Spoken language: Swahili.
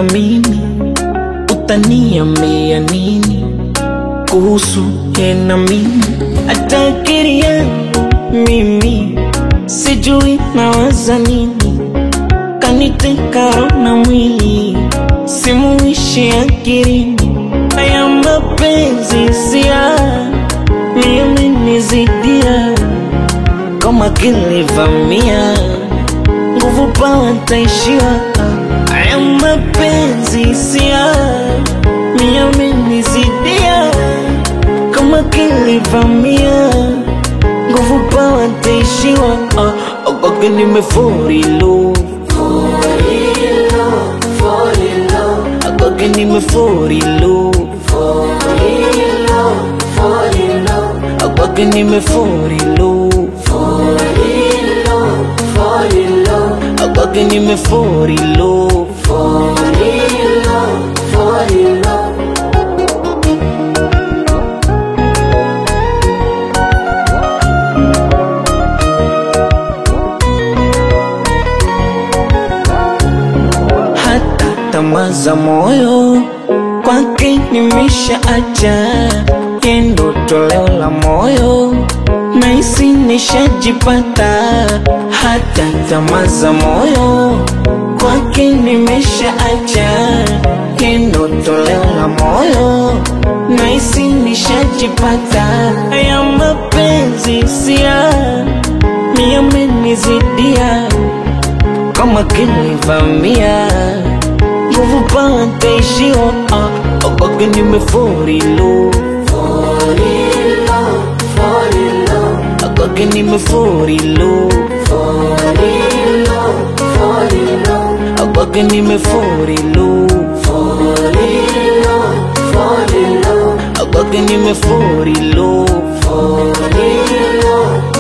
mimi, utaniambia nini kuhusu yeye na mimi? Hata akili yangu mimi sijui nawaza nini, kaniteka roho na mwili, simuishi akilini. Haya mapenzi sia yamenizidia kama kilivamia nguvu pawa ntaishiwa. Haya mapenzi sia yamenizidia kama kilivamia nguvu pawa ntaishiwa. Ogoge nimefurilo Ogoge nimefurilo Ogoge nimefurilo Ogoge nimefurilo hata tamaa za moyo kwake nimeshaacha, yendo toleo la moyo naisi nishajipata. Hata tamaa za moyo kwake nimeshaacha, yendo toleo la moyo naisi nishajipata. Haya mapenzi sia yamenizidia kama kilivamia nguvu pawa ntaishiwa. Ah, Ogoge nimefurilo Ogoge nimefurilo Ogoge nimefurilo Ogoge nimefurilo